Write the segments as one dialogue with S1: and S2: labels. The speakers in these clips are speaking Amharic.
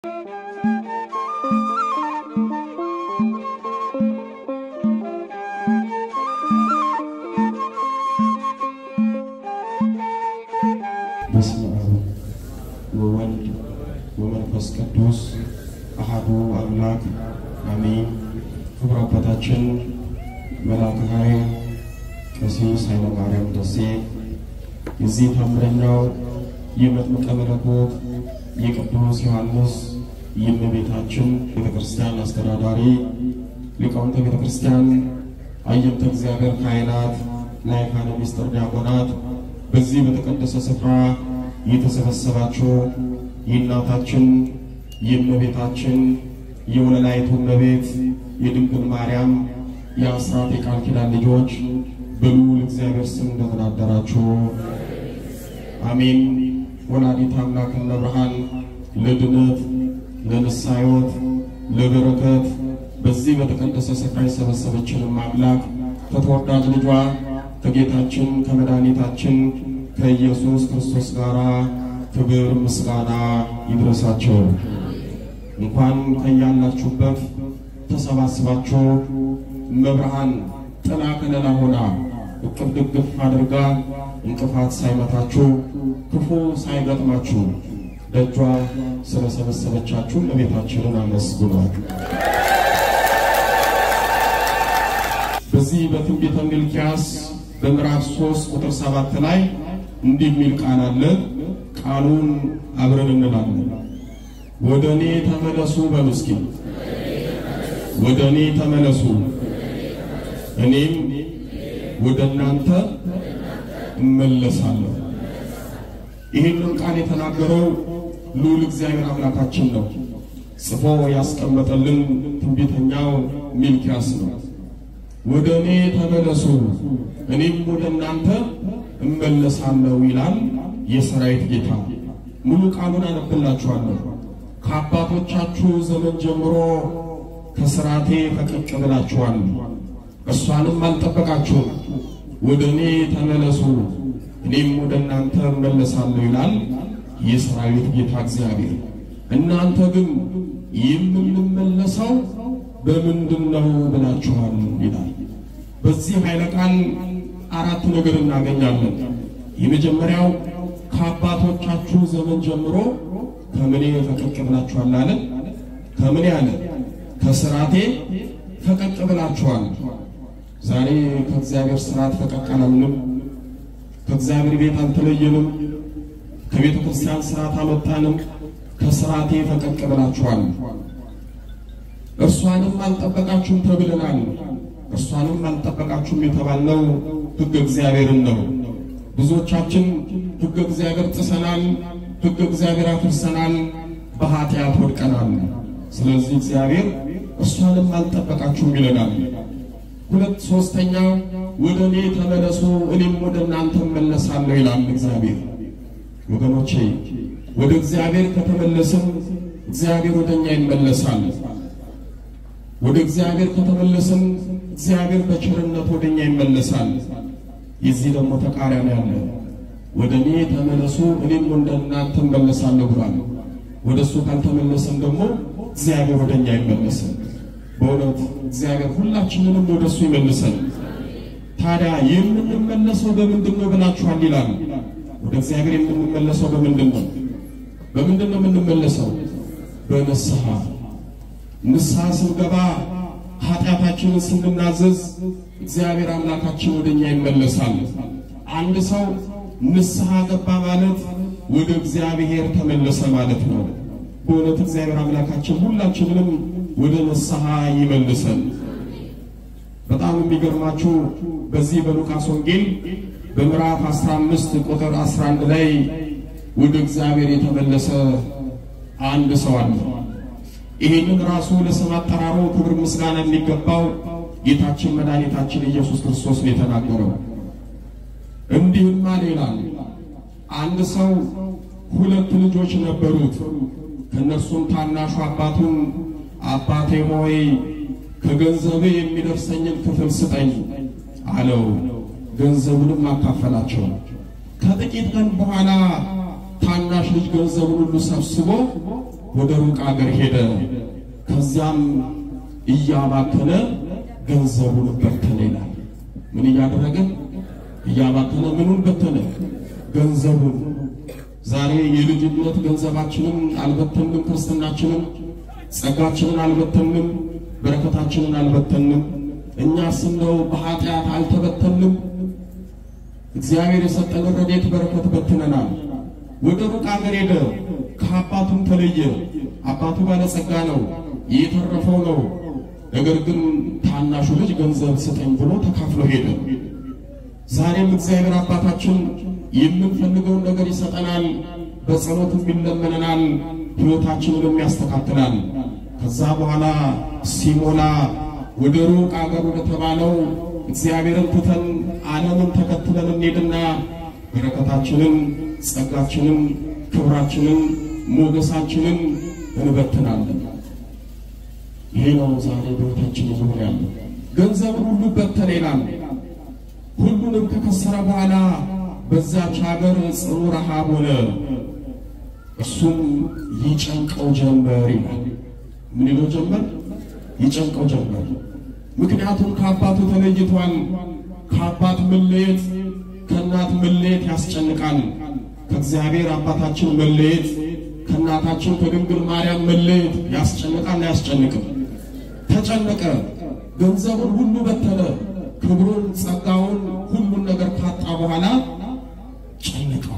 S1: በስመ አብ ወወልድ ወመንፈስ ቅዱስ አሐዱ አምላክ አሜን። ክቡር አባታችን መልአከ ኃይል ቀሲስ ኃይለ ማርያም ደሴ የዚህ ታምረኛው የመጥምቀ መለኮት የቅዱስ ዮሐንስ የእመቤታችን ቤተ ክርስቲያን አስተዳዳሪ ሊቃውንተ ቤተ ክርስቲያን፣ አየንተ እግዚአብሔር ካህናት፣ ላይካነ ምስጢር ዲያቆናት በዚህ በተቀደሰ ስፍራ የተሰበሰባችሁ የእናታችን የእመቤታችን የወለላይቱ እመቤት የድንግል ማርያም የአስራት የቃል ኪዳን ልጆች በልዑል እግዚአብሔር ስም እንደምን አደራችሁ? አሜን። ወላዲተ አምላክ እመብርሃን ለድነት ለንስሐ ሕይወት ለበረከት በዚህ በተቀደሰ ስፍራ የሰበሰበችንም አምላክ ከተወዳጅ ልጇ ከጌታችን ከመድኃኒታችን ከኢየሱስ ክርስቶስ ጋር ክብር ምስጋና ይድረሳቸው። እንኳን ከያላችሁበት ተሰባስባችሁ መብርሃን ጥላ ከለላ ሆና እቅፍ ድግፍ አድርጋ እንቅፋት ሳይመታችሁ ክፉ ሳይገጥማችሁ ደጇ ስለሰበሰበቻችሁ እመቤታችንን አመስግኗት። በዚህ በትንቢተ ሚልክያስ በምዕራፍ 3 ቁጥር 7 ላይ እንዲህ የሚል ቃል አለ። ቃሉን አብረን እንላለን። ወደ እኔ ተመለሱ በሉ እስኪ፣ ወደ እኔ ተመለሱ እኔም ወደ እናንተ እመለሳለሁ። ይህንን ቃል የተናገረው ልዑል እግዚአብሔር አምላካችን ነው። ጽፎ ያስቀመጠልን ትንቢተኛው ሚልክያስ ነው። ወደ እኔ ተመለሱ እኔም ወደ እናንተ እመለሳለሁ ይላል የሰራዊት ጌታ። ሙሉ ቃሉን አነብላችኋለሁ። ከአባቶቻችሁ ዘመን ጀምሮ ከሥርዓቴ ፈቀቅ ብላችኋል፣ እርሷንም አልጠበቃችሁም። ወደ እኔ ተመለሱ እኔም ወደ እናንተ እመለሳለሁ ይላል የሰራዊት ጌታ እግዚአብሔር። እናንተ ግን የምንመለሰው በምንድን ነው ብላችኋል ይላል። በዚህ ኃይለ ቃል አራት ነገር እናገኛለን። የመጀመሪያው ከአባቶቻችሁ ዘመን ጀምሮ ከምኔ ፈቀቅ ብላችኋል አለ። ከምን ያለ ከሥርዓቴ ፈቀቅ ብላችኋል። ዛሬ ከእግዚአብሔር ሥርዓት ፈቀቅ አላልንም። ከእግዚአብሔር ቤት አልተለየንም። ከቤተ ክርስቲያን ሥርዓት አልወጣንም። ከሥርዓቴ ፈቀቅ ብላችኋል። እርሷንም አልጠበቃችሁም ተብለናል። እርሷንም አልጠበቃችሁም የተባልነው ሕገ እግዚአብሔርን ነው። ብዙዎቻችን ሕገ እግዚአብሔር ጥሰናል፣ ሕገ እግዚአብሔር አፍርሰናል፣ በኃጢአት ወድቀናል። ስለዚህ እግዚአብሔር እርሷንም አልጠበቃችሁም ይለናል። ሁለት ሶስተኛ ወደ እኔ ተመለሱ እኔም ወደ እናንተ እመለሳለሁ ይላል እግዚአብሔር። ወገኖቼ ወደ እግዚአብሔር ከተመለስን እግዚአብሔር ወደ እኛ ይመለሳል። ወደ እግዚአብሔር ከተመለስን እግዚአብሔር በቸርነት ወደ እኛ ይመለሳል። የዚህ ደግሞ ተቃራኒ አለ። ወደ እኔ ተመለሱ እኔም ወደ እናንተ እመለሳለሁ ብሏል። ወደ እሱ ካልተመለስን ደግሞ እግዚአብሔር ወደ እኛ አይመለስም። በእውነት እግዚአብሔር ሁላችንንም ወደ እሱ ይመልሰን። ታዲያ የምንመለሰው በምንድን ነው ብላችኋል ይላል። ወደ እግዚአብሔር የምንመለሰው በምንድን ነው? በምንድን ነው የምንመለሰው? በንስሐ ንስሐ ስንገባ ኃጢአታችንን ስንናዘዝ እግዚአብሔር አምላካችን ወደ እኛ ይመለሳል። አንድ ሰው ንስሐ ገባ ማለት ወደ እግዚአብሔር ተመለሰ ማለት ነው። በእውነት እግዚአብሔር አምላካችን ሁላችንንም ወደ ንስሐ ይመልሰን። በጣም የሚገርማችሁ በዚህ በሉቃስ ወንጌል በምዕራፍ 15 ቁጥር 11 ላይ ወደ እግዚአብሔር የተመለሰ አንድ ሰው አለ። ይህንን ራሱ ለስም አጠራሩ ክብር ምስጋና የሚገባው ጌታችን መድኃኒታችን ኢየሱስ ክርስቶስ ነው የተናገረው። እንዲህም አለ ይላል። አንድ ሰው ሁለት ልጆች ነበሩት። ከእነርሱም ታናሹ አባቱን አባቴ ሆይ ከገንዘብ የሚደርሰኝን ክፍል ስጠኝ አለው። ገንዘቡንም አካፈላቸው። ከጥቂት ቀን በኋላ ታናሽ ልጅ ገንዘቡን ሁሉ ሰብስቦ ወደ ሩቅ አገር ሄደ። ከዚያም እያባከነ ገንዘቡን በተነ ይላል። ምን እያደረገ እያባከነ ምኑን በተነ? ገንዘቡን። ዛሬ የልጅነት ገንዘባችንን አልበተንም፣ ክርስትናችንን፣ ጸጋችንን አልበተንም፣ በረከታችንን አልበተንም። እኛስ እንደው በኃጢአት አልተበተንም። እግዚአብሔር የሰጠን ረድኤት በረከት በትነናል። ወደ ሩቅ አገር ሄደ፣ ከአባቱም ተለየ። አባቱ ባለጸጋ ነው፣ የተረፈው ነው። ነገር ግን ታናሹ ልጅ ገንዘብ ስጠኝ ብሎ ተካፍሎ ሄደ። ዛሬም እግዚአብሔር አባታችን የምንፈልገውን ነገር ይሰጠናል፣ በጸሎትም ይለመነናል፣ ሕይወታችንንም ያስተካክላል። ከዛ በኋላ ሲሞላ ወደ ሩቅ አገር ወደ ተባለው እግዚአብሔርን ትተን ዓለምን ተከትለን እንሄድና በረከታችንን፣ ጸጋችንን፣ ክብራችንን፣ ሞገሳችንን እንበትናለን። ይሄ ነው ዛሬ በሕይወታችን ዙር ያለው። ገንዘብን ሁሉ በተነ ይላል። ሁሉንም ከከሰረ በኋላ በዛች ሀገር ጽኑ ረሃብ ሆነ፣ እርሱም ይጨንቀው ጀመር ይላል። ምን ይለው ጀመር? ይጨንቀው ጀመር። ምክንያቱም ከአባቱ ተለይቷል። ከአባት መለየት፣ ከእናት መለየት ያስጨንቃል። ከእግዚአብሔር አባታችን መለየት፣ ከእናታችን ከድንግል ማርያም መለየት ያስጨንቃል። አያስጨንቅም? ተጨነቀ። ገንዘቡን ሁሉ በተነ። ክብሩን፣ ጸጋውን፣ ሁሉን ነገር ካጣ በኋላ ጨነቀው።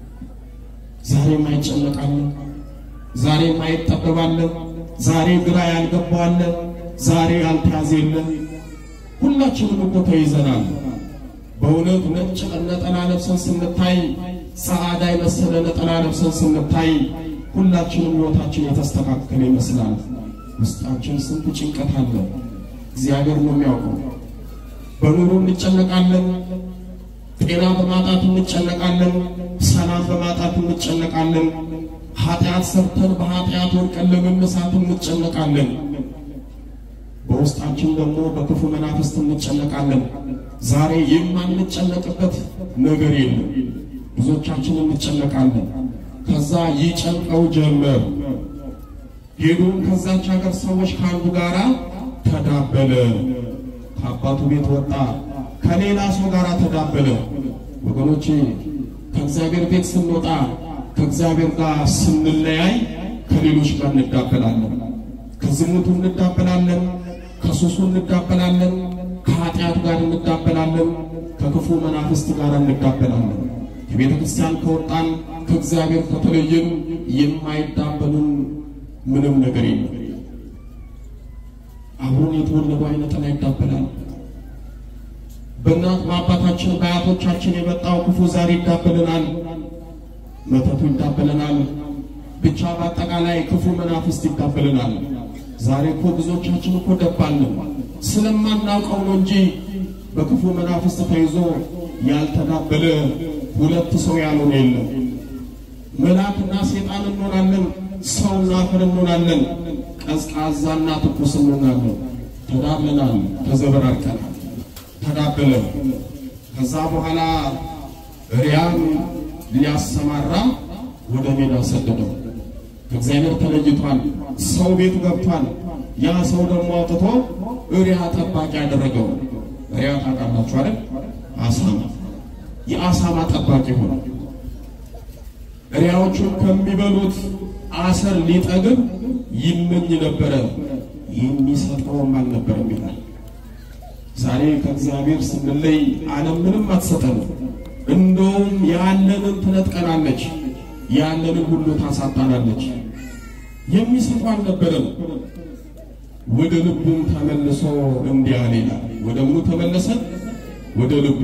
S1: ዛሬም አይጨነቃለን። ዛሬም አይጠበባለን። ዛሬ ግራ ያልገባዋለን። ዛሬ ያልተያዘ የለም። ሁላችንም እኮ ተይዘናል። በእውነት ነጭ ነጠላ ለብሰን ስንታይ፣ ጸዓዳ የመሰለ ነጠላ ለብሰን ስንታይ ሁላችንም ሕይወታችን የተስተካከለ ይመስላል። ውስጣችን ስንት ጭንቀት አለ። እግዚአብሔር ነው የሚያውቀው። በኑሮ እንጨነቃለን። ጤና በማጣት እንጨነቃለን። ሰላም በማጣት እንጨነቃለን። ኃጢአት ሰርተን በኃጢአት ወድቀን ለመነሳት እንጨነቃለን። በውስጣችን ደግሞ በክፉ መናፍስት እንጨነቃለን። ዛሬ የማንጨነቅበት ነገር የለም። ብዙዎቻችን እንጨነቃለን። ከዛ ይጨንቀው ጀመር። ሄዶም ከዛች ሀገር ሰዎች ከአንዱ ጋራ ተዳበለ። ከአባቱ ቤት ወጣ፣ ከሌላ ሰው ጋር ተዳበለ። ወገኖቼ ከእግዚአብሔር ቤት ስንወጣ ከእግዚአብሔር ጋር ስንለያይ ከሌሎች ጋር እንዳበላለን። ከዝሙቱ እንዳበላለን፣ ከሱሱ እንዳበላለን፣ ከኃጢአት ጋር እንዳበላለን፣ ከክፉ መናፍስት ጋር እንዳበላለን። ከቤተ ክርስቲያን ከወጣን ከእግዚአብሔር ከተለየን የማይዳበሉን ምንም ነገር የለም። አብሮን የተወለዱ አይነ ጥላ ይዳበላል። በእናት በአባታችን በአያቶቻችን የመጣው ክፉ ዛሬ ይዳበለናል። መተቱ ይዳበለናል። ብቻ በአጠቃላይ ክፉ መናፍስት ይዳበለናል። ዛሬ እኮ ብዙዎቻችን እኮ ደባልን ስለማናውቀው ነው እንጂ በክፉ መናፍስት ተይዞ ያልተዳበለ ሁለት ሰው ያልሆነ የለም። መልአክና ሴጣን እንሆናለን፣ ሰውና አፈር እንሆናለን፣ ቀዝቃዛና ትኩስ እንሆናለን። ተዳብለናል፣ ተዘበራርቀናል፣ ተዳበለ። ከዛ በኋላ ሪያም ሊያሰማራ ወደ ሜዳ ሰደደው። ከእግዚአብሔር ተለይቷል። ሰው ቤቱ ገብቷል። ያ ሰው ደግሞ አውጥቶ እሪያ ጠባቂ ያደረገው። ሪያ ታውቃላችሁ አይደል? አሳማ የአሳማ ጠባቂ ሆነ። እሪያዎቹን ከሚበሉት አሰር ሊጠግብ ይመኝ ነበረ፣ የሚሰጠውም አልነበረም ይላል። ዛሬ ከእግዚአብሔር ስንለይ ዓለም ምንም አትሰጠንም። እንደውም ያለንን ትነጥቀናለች፣ ያለንን ሁሉ ታሳጣናለች። የሚሰጡ አልነበረም። ወደ ልቡም ተመልሶ እንዲህ አለ ይላል። ወደ ምኑ ተመለሰ? ወደ ልቡ።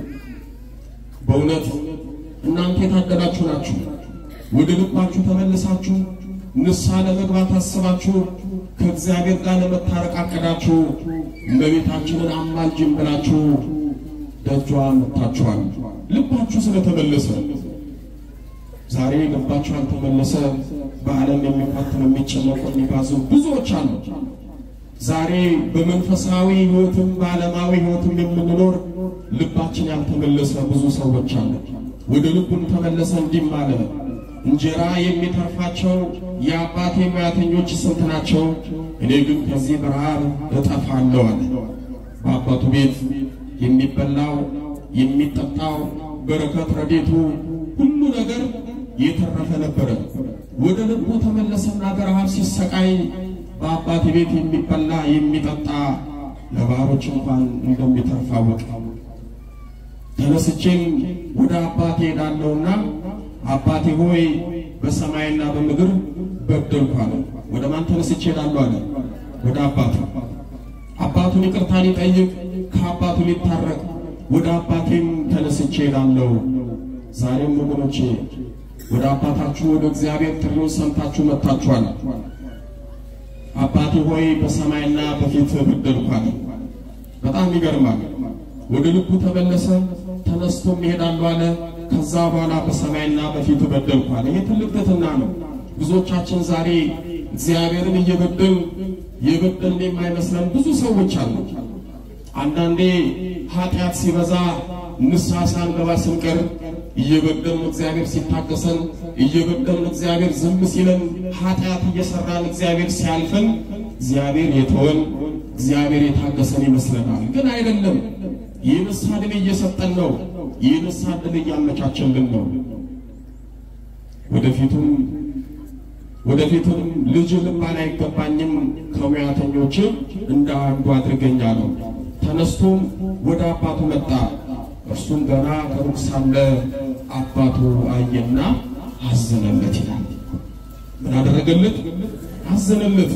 S1: በእውነት እናንተ የታደላችሁ ናችሁ። ወደ ልባችሁ ተመልሳችሁ ንስሐ ለመግባት አስባችሁ ከእግዚአብሔር ጋር ለመታረቅ አቅዳችሁ እመቤታችንን አማልጅን ብላችሁ ደጇ መጥታችኋል። ልባችሁ ስለተመለሰ ዛሬ ልባችሁ አልተመለሰ። በዓለም የሚፋተኑ የሚጨነቁ የሚባዙ ብዙዎች አሉ። ዛሬ በመንፈሳዊ ሕይወትም በዓለማዊ ሕይወትም የምንኖር ልባችን ያልተመለሰ ብዙ ሰዎች አሉ። ወደ ልቡን ተመለሰ እንዲህ አለ፣ እንጀራ የሚተርፋቸው የአባቴ ሙያተኞች ስንት ናቸው? እኔ ግን ከዚህ በረሃብ እጠፋለሁ አለ። በአባቱ ቤት የሚበላው የሚጠጣው በረከት ረዴቱ ሁሉ ነገር የተረፈ ነበረ። ወደ ልቡ ተመለሰና በረሃብ ሲሰቃይ በአባቴ ቤት የሚበላ የሚጠጣ ለባሮች እንኳን እንደሚተርፍ አወቀ። ተነስቼም ወደ አባቴ ሄዳለሁና አባቴ ሆይ በሰማይና በምድር በደልኩ አለ። ወደ ማን ተነስቼ ሄዳለሁ አለ? ወደ አባቱ። አባቱን ይቅርታ ሊጠይቅ ከአባቱ ሊታረቅ ወደ አባቴም ተነስቼ ሄዳለሁ። ዛሬም ወገኖቼ ወደ አባታችሁ ወደ እግዚአብሔር ጥሪውን ሰምታችሁ መጥታችኋል። አባቴ ሆይ በሰማይና በፊት በደልኩ አለ። በጣም ይገርማል። ወደ ልቡ ተመለሰ። ተነስቶም ይሄዳሉ አለ። ከዛ በኋላ በሰማይና በፊት በደልኩ አለ። ይህ ትልቅ ትሕትና ነው። ብዙዎቻችን ዛሬ እግዚአብሔርን እየበደል የበደልን የማይመስለን ብዙ ሰዎች አሉ። አንዳንዴ ኃጢአት ሲበዛ ንስሐ ሳንገባ ስንቀር እየበደልን እግዚአብሔር ሲታገሰን እየበደልን እግዚአብሔር ዝም ሲለን ኃጢአት እየሰራን እግዚአብሔር ሲያልፈን እግዚአብሔር የተወን እግዚአብሔር የታገሰን ይመስለናል። ግን አይደለም። ይህ ንስሐ ዕድል እየሰጠን ነው። ይህ ንስሐ ዕድል እያመቻቸልን ነው። ወደፊቱም ወደፊቱም ልጅ ልባል አይገባኝም ከሙያተኞች እንደ አንዱ አድርገኝ አለው። ተነስቶም ወደ አባቱ መጣ። እርሱም ገና ከሩቅ ሳለ አባቱ አየና አዘነለት ይላል። ምን አደረገለት? አዘነለት።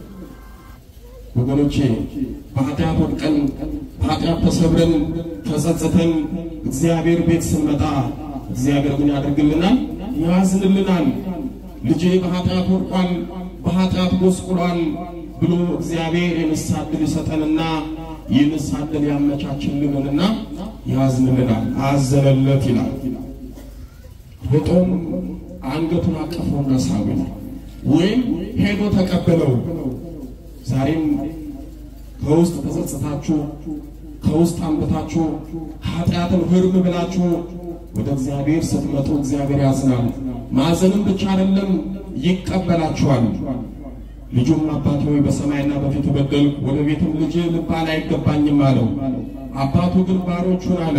S1: ወገኖቼ በኃጢአት ወድቀን በኃጢአት ተሰብረን ተጸጽተን እግዚአብሔር ቤት ስንመጣ እግዚአብሔር ምን ያደርግልናል? ያዝንልናል። ልጄ በኃጢአት ወድቋል፣ በኃጢአት ጎስቁሏል ብሎ እግዚአብሔር የንስሐ ዕድል ይሰጠንና የንስሐ ዕድል ያመቻችልንና ያዝንልናል። አዘነለት ይላል። ሮጦም አንገቱን አቀፈውና ሳበው ወይም ሄዶ ተቀበለው። ዛሬም ከውስጥ ተጸጽታችሁ ከውስጥ አንብታችሁ ኃጢአትን ህርም ብላችሁ ወደ እግዚአብሔር ስትመጡ እግዚአብሔር ያዝናል። ማዘንም ብቻ አይደለም ይቀበላችኋል። ልጁም አባቴ ሆይ በሰማይና በፊት በደልኩ፣ ወደ ቤትም ልጅ ልባል አይገባኝም አለው። አባቱ ግን ባሮቹን አለ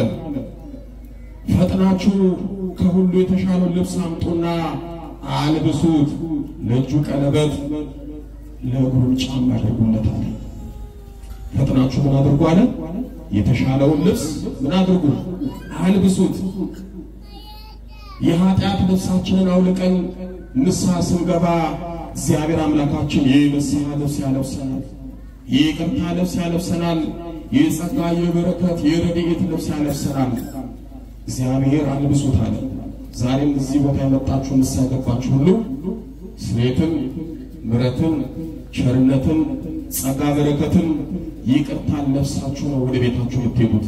S1: ፈጥናችሁ ከሁሉ የተሻለው ልብስ አምጡና አልብሱት፣ ለእጁ ቀለበት ለእግሩም ጫማ አድርጉለት አለ። ፈጥናችሁ ምን አድርጉ አለ? የተሻለውን ልብስ ምን አድርጉ? አልብሱት። የኃጢአት ልብሳችንን አውልቀን ንስሐ ስንገባ እግዚአብሔር አምላካችን የንስሐ ልብስ ያለብሰናል። የይቅርታ ልብስ ያለብሰናል። የጸጋ የበረከት የረድኤት ልብስ ያለብሰናል። እግዚአብሔር አልብሱት አለ። ዛሬም እዚህ ቦታ የመጣችሁ ንስሐ የገባችሁ ሁሉ ስሬትን፣ ምሕረትን፣ ቸርነትን፣ ጸጋ በረከትን፣ ይቅርታን ለብሳችሁ ነው ወደ ቤታችሁ የምትሄዱት።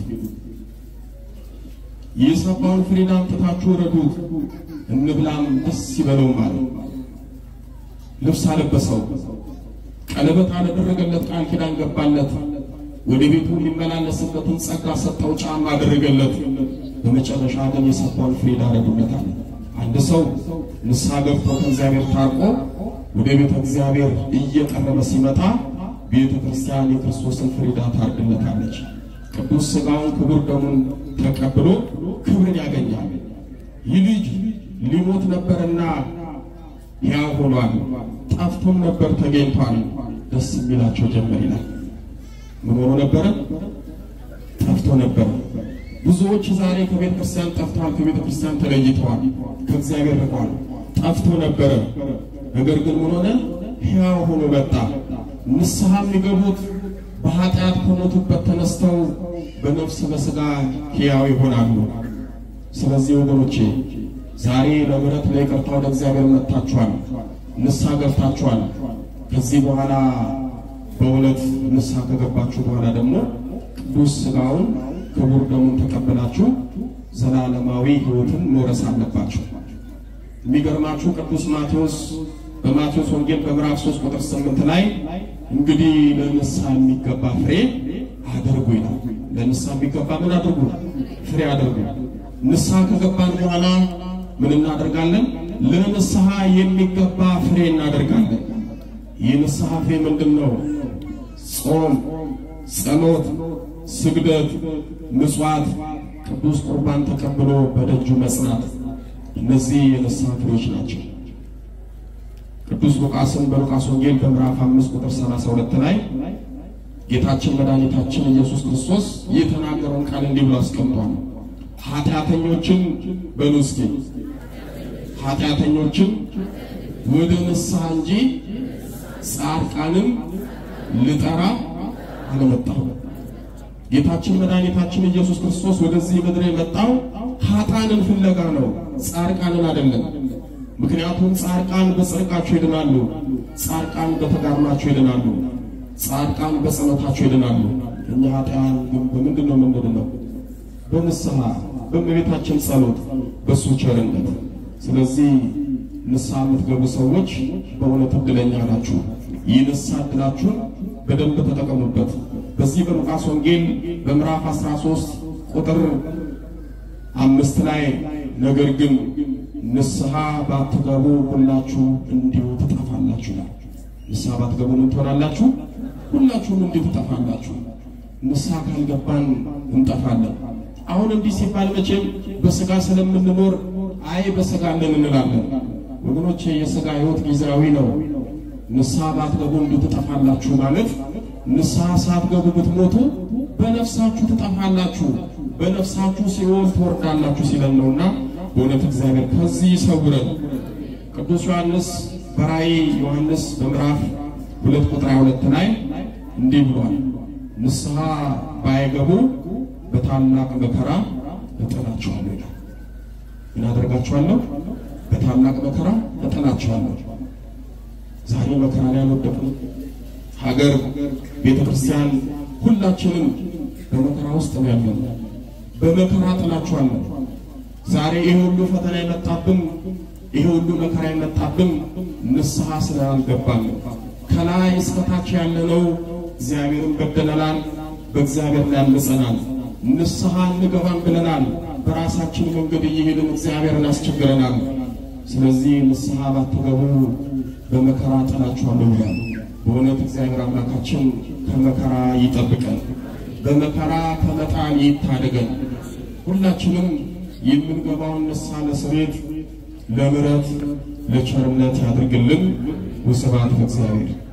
S1: የሰባውን ፍሬን አምጥታችሁ ረዱት፣ እንብላም ደስ ይበለው ማለት ልብስ አለበሰው፣ ቀለበት አደረገለት፣ ቃል ኪዳን ገባለት፣ ወደ ቤቱ ሊመላለስበትን ጸጋ ሰጠው፣ ጫማ አደረገለት። በመጨረሻ ግን የሰባውን ፍሬ ዳረጉለታል። አንድ ሰው ንስሐ ገብቶ ከእግዚአብሔር ታርቆ ወደ ቤተ እግዚአብሔር እየቀረበ ሲመጣ ቤተ ክርስቲያን የክርስቶስን ፍሪዳ ታርድለታለች። ቅዱስ ሥጋውን ክቡር ደሙን ተቀብሎ ክብርን ያገኛል። ይህ ልጅ ሊሞት ነበርና ሕያው ሆኗል፣ ጠፍቶም ነበር ተገኝቷል። ደስ የሚላቸው ጀመር ይላል። ምን ሆኖ ነበረ? ጠፍቶ ነበር። ብዙዎች ዛሬ ከቤተ ክርስቲያን ጠፍተዋል፣ ከቤተ ክርስቲያን ተለይተዋል፣ ከእግዚአብሔር ርቀዋል። ጠፍቶ ነበረ። ነገር ግን ምን ሆነ? ሕያው ሆኖ መጣ። ንስሐ የሚገቡት በኃጢአት ከሞቱበት ተነስተው በነፍስ በሥጋ ሕያው ይሆናሉ። ስለዚህ ወገኖቼ ዛሬ ለምሕረት ለይቅርታ ወደ እግዚአብሔር መጥታችኋል፣ ንስሐ ገብታችኋል። ከዚህ በኋላ በእውነት ንስሐ ከገባችሁ በኋላ ደግሞ ቅዱስ ሥጋውን ክቡር ደሙን ተቀበላችሁ ዘላለማዊ ሕይወትን መውረስ አለባችሁ። የሚገርማችሁ ቅዱስ ማቴዎስ በማቴዎስ ወንጌል በምዕራፍ 3 ቁጥር 8 ላይ እንግዲህ ለንስሐ የሚገባ ፍሬ አድርጉ ይላል። ለንስሐ የሚገባ ምን አድርጉ? ፍሬ አድርጉ። ንስሐ ከገባን በኋላ ምን እናደርጋለን? ለንስሐ የሚገባ ፍሬ እናደርጋለን። ይህ ንስሐ ፍሬ ምንድን ነው? ጾም፣ ጸሎት፣ ስግደት፣ ምጽዋት፣ ቅዱስ ቁርባን ተቀብሎ በደጁ መጽናት፣ እነዚህ የንስሐ ፍሬዎች ናቸው። ቅዱስ ሉቃስን በሉቃስ ወንጌል በምዕራፍ 5 ቁጥር 32 ላይ ጌታችን መድኃኒታችን ኢየሱስ ክርስቶስ የተናገረውን ቃል እንዲህ ብሎ አስቀምጧል። ኃጢአተኞችን በሉ እስኪ ኃጢአተኞችን ወደ ንስሐ እንጂ ጻድቃንን ልጠራ አልመጣሁም። ጌታችን መድኃኒታችን ኢየሱስ ክርስቶስ ወደዚህ ምድር የመጣው ኃጥአንን ፍለጋ ነው፣ ጻድቃንን አይደለም። ምክንያቱም ጻድቃን በጽድቃቸው ይድናሉ፣ ጻድቃን በተጋድሏቸው ይድናሉ፣ ጻድቃን በጸሎታቸው ይድናሉ። እኛ ኃጥአን ግን በምንድን ነው የምንድነው? በንስሐ በእመቤታችን ጸሎት፣ በእሱ ቸርነት። ስለዚህ ንስሐ የምትገቡ ሰዎች በእውነት እድለኛ ናችሁ። ይህ ንስሐ እድላችሁን በደንብ ተጠቀሙበት። በዚህ በሉቃስ ወንጌል በምዕራፍ 13 ቁጥር አምስት ላይ ነገር ግን ንስሐ ባትገቡ ሁላችሁ እንዲሁ ትጠፋላችሁ ይላል። ንስሐ ባትገቡ ምን ትሆናላችሁ? ሁላችሁም እንዲሁ ትጠፋላችሁ። ንስሐ ካልገባን እንጠፋለን። አሁን እንዲህ ሲባል መቼም በስጋ ስለምንኖር አይ በስጋ ነን እንላለን። ወገኖቼ የስጋ ሕይወት ጊዜያዊ ነው። ንስሐ ባትገቡ እንዲሁ ትጠፋላችሁ ማለት ንስሐ ሳትገቡ ብትሞቱ በነፍሳችሁ ትጠፋላችሁ፣ በነፍሳችሁ ሲኦል ትወርዳላችሁ ሲለን ነውና በእውነት እግዚአብሔር ከዚህ ይሰውረን። ቅዱስ ዮሐንስ በራእይ ዮሐንስ በምዕራፍ ሁለት ቁጥር ሁለት ላይ እንዲህ ብሏል፣ ንስሐ ባይገቡ በታላቅ መከራ እጥላቸዋለሁ ይላል። ምን አደርጋቸዋለሁ? በታላቅ መከራ እጥላቸዋለሁ። ዛሬ መከራ ላይ አልወደቅንም። ሀገር፣ ቤተ ክርስቲያን፣ ሁላችንም በመከራ ውስጥ ነው ያለነው። በመከራ ጥላችኋለሁ። ዛሬ ይሄ ሁሉ ፈተና የመጣብን ይሄ ሁሉ መከራ የመጣብን ንስሐ ስላልገባን ከላይ እስከታች ያለነው እግዚአብሔርን በደለናል፣ በእግዚአብሔር ላይ አምፀናል። ንስሐ እንገባን ብለናል። በራሳችን መንገድ እየሄድን እግዚአብሔርን አስቸግረናል። ስለዚህ ንስሐ ባትገቡ በመከራ ጥላችኋለሁ ይላል። በእውነት እግዚአብሔር አምላካችን ከመከራ ይጠብቀን፣ በመከራ ከመጣል ይታደገን። ሁላችንም የምንገባውን ንስሐ ለስሬት ለምሕረት ለቸርነት ያድርግልን። ወስብሐት ለእግዚአብሔር።